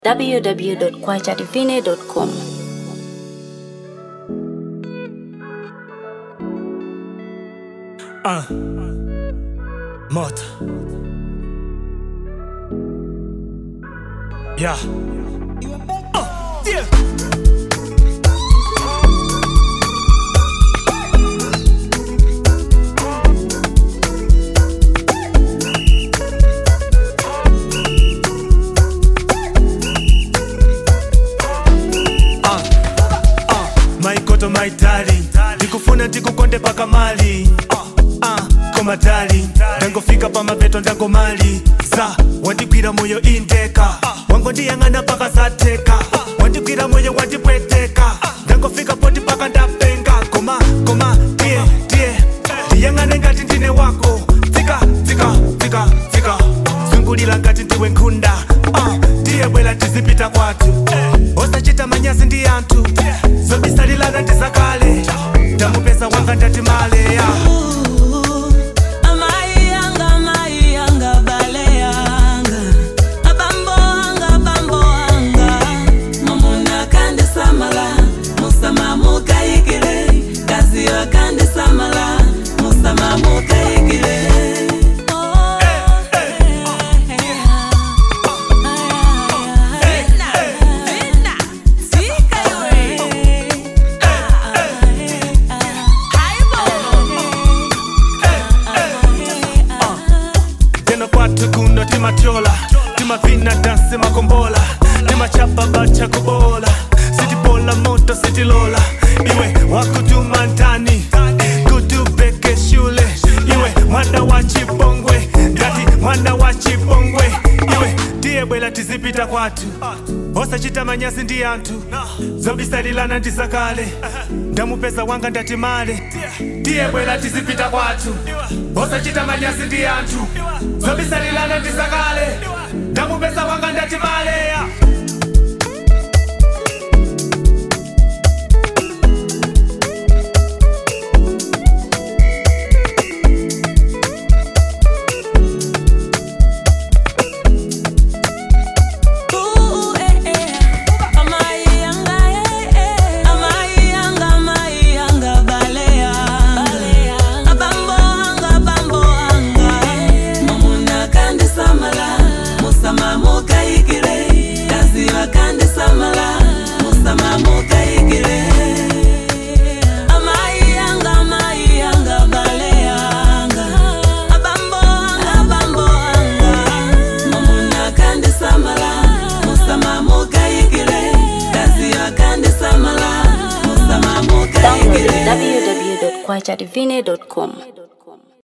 www.kwajadivine.com. Uh. Mota. Yeah. Uh, yeah. Uh, uh, my koto my darling ndikufuna ndikukonde paka mali uh, koma darling ndangofika pamapeto ndangomali za wandigwira moyo indeka wangondiyang'ana paka zateka wandigwira moyo wandipweteka ndangofika poti paka ndapenga koma koma tiye tiye ndiyang'ane ngati ndine wako tsika tsika tsika tsika zungulira ngati ndiwe nkhunda uh, tiye bwera tizipita kwathu osachita manyazi ndi anthu zobisalilana ndizakale ndamupeza wanga ndati male yeah. Amai yanga, amai yanga, bale yanga. Abambo anga, abambo anga. Mamuna kandi samala, musama mukayikile. Kazi yo kandi samala, musama mukayikile. Oh, eh, eh, Vina, vina, sika yore. Ah, ah, ah. tena kwathu kuno timatyola timavina dansi makombola timachapa bacha kubola sitibola moto sitilola iwe wakutuma ndani kutubeke shule iwe mwana wa chipongwe ngati mwana wa chipongwe iwe ndiye bwela tizipita kwathu osachita manyazi ndi anthu zobisalilana ndizakale ndamupeza wanga ndati male ndiye bwela tizipita kwathu osachita manyazi ndi anthu zobisalilana ndizakale ndamupeza wanga ndati male yeah. Ooh, eh, eh. Amai yanga, eh, eh. Amai yanga, amai yanga, bale yanga. Abambo anga, abambo anga. Mamuna kandi samala, musama mukayikile. Kazi wa kandi samala, musama mukayikile. Amai yanga, amai yanga, bale yanga. Abambo anga, abambo anga. Mamuna kandi samala, musama mukayikile. Kazi wa kandi samala, musama Download mukayikile. www.kwajadivine.com.